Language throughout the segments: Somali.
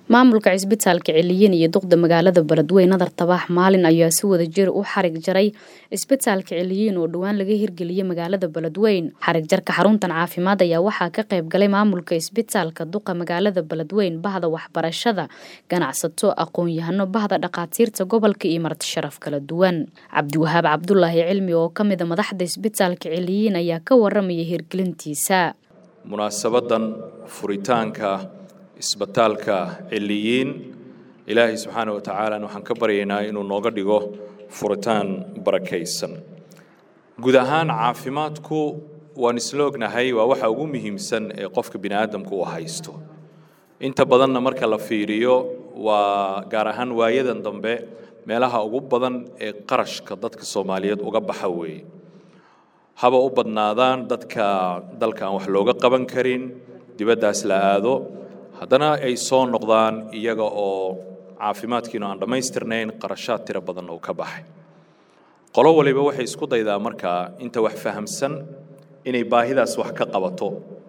maamulka cisbitaalka celiyin iyo duqda magaalada beledweyne nadar tabax maalin ayaa si wada jir u xarig jaray cisbitaalka celiyin oo dhowaan laga hirgeliyey magaalada beledweyn xarig jarka xaruntan caafimaad ayaa waxaa ka qayb galay maamulka cisbitaalka duqa magaalada beledweyn bahda waxbarashada ganacsato aqoon-yahano bahda dhakhaatiirta gobolka iyo marti sharaf kala duwan cabdiwahaab cabdulaahi cilmi oo kamida madaxda cisbitaalka celiyin ayaa ka waramaya hirgelintiisa munaasabadan furitaanka isbitaalka celiyiin ilaahay subxaana wa tacaala waxaan ka baryaynaa inuu nooga dhigo furitaan barakaysan guud ahaan caafimaadku waan isla ognahay waa waxa ugu muhiimsan ee qofka bini aadamku uu haysto inta badanna marka la fiiriyo waa gaar ahaan waayadan dambe meelaha ugu badan ee qarashka dadka soomaaliyeed uga baxa weeye haba u badnaadaan dadka dalka aan wax looga qaban karin dibaddaas la aado haddana ay soo noqdaan iyaga oo caafimaadkiinu aan dhammaystirnayn qarashaad tiro badan oo ka baxay qolo waliba waxay isku daydaa markaa inta wax fahamsan inay baahidaas wax ka qabato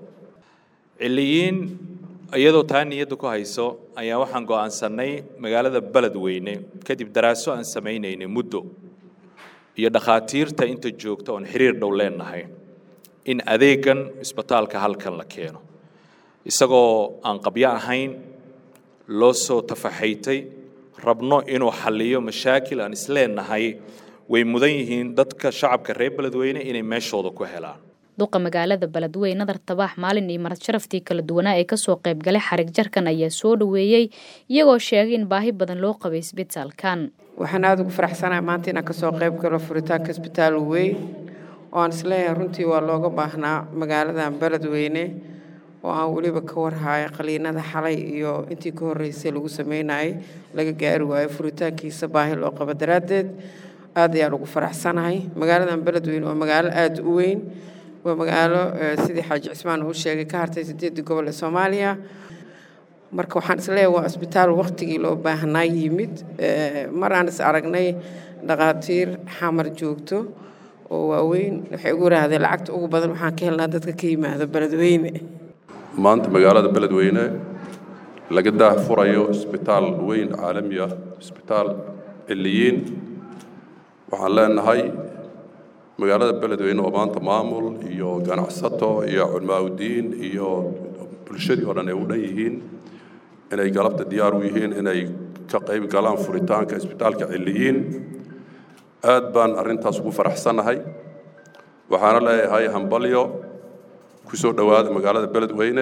ciliyiin iyadoo taa niyadda ku hayso ayaa waxaan go'aansannay magaalada beledweyne kadib daraaso aan samaynaynay muddo iyo dhakhaatiirta inta joogta oon xiriir dhow leenahay in adeegan isbitaalka halkan la keeno isagoo aan qabyo ahayn loo soo tafaxaytay rabno inuu xalliyo mashaakil aan isleenahay way mudan yihiin dadka shacabka reer beledweyne inay meeshooda ku helaan duqa magaalada beledweyne nadar tabaax maalin iyo marad sharaftii kala duwanaa ee kasoo qayb galay xarig jarkan ayaa soo dhoweeyey iyagoo sheegay in baahi badan loo qabay isbitaalkan waxaan aada ugu faraxsanahay maanta inaan kasoo qayb galo furitaanka isbitaal weyn oo aan isleeyahay runtii waa looga baahnaa magaaladan beledweyne oo aan weliba ka warhayo qaliinada xalay iyo intii ka horreysay lagu sameynayay laga gaari waayo furitaankiisa baahi loo qabo daraaddeed aad ayaan ugu faraxsanahay magaaladan beledweyne waa magaalo aada u weyn waa magaalo sidii xaaji cismaan uu sheegay ka hartay sideedii gobol ee soomaaliya marka waxaan isleeyahay waa isbitaal waktigii loo baahnaa yimid mar aan is aragnay dhakhaatiir xamar joogto oo waaweyn waxay ugu rahdeen lacagta ugu badan waxaan ka helnaa dadka ka yimaado beledweyne maanta magaalada beledweyne laga daah furayo isbitaal weyn caalami ah isbitaal ciliyiin waxaan leenahay magaalada beledweyne oo maanta maamul iyo ganacsato iyo culmaaudiin iyo bulshadii oo dhan ay u dhan yihiin inay galabta diyaar u yihiin inay ka qayb galaan furitaanka isbitaalka ciliyiin aad baan arrintaas ugu faraxsannahay waxaana leeyahay hambalyo ku soo dhowaada magaalada beledweyne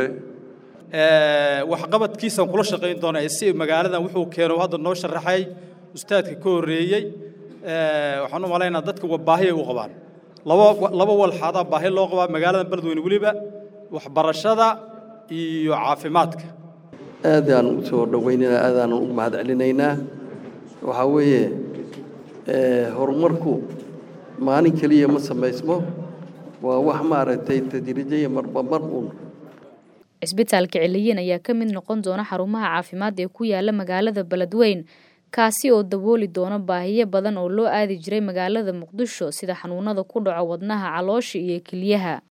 waxqabadkiisaan kula shaqayn doonaa si magaaladan wuxuu keeno hadda noo sharaxay ustaadka ka horreeyey waxaan u malaynaa dadka baahi ay u qabaan laba laba walxaadaa baahi loo qabaa magaaladan beledweyne weliba waxbarashada iyo caafimaadka aadaan u soo dhoweynana aadaan u mahad celinaynaa waxaa weeye horumarku maalin keliya ma samaysmo waa wax maaragtay tadriijaya marba mar uun cisbitaalka celiyin ayaa ka mid noqon doona xarumaha caafimaad ee ku yaala magaalada beledweyn kaasi oo dabooli doona baahiyo badan oo loo aadi jiray magaalada muqdisho sida xanuunada ku dhaco wadnaha caloosha iyo keliyaha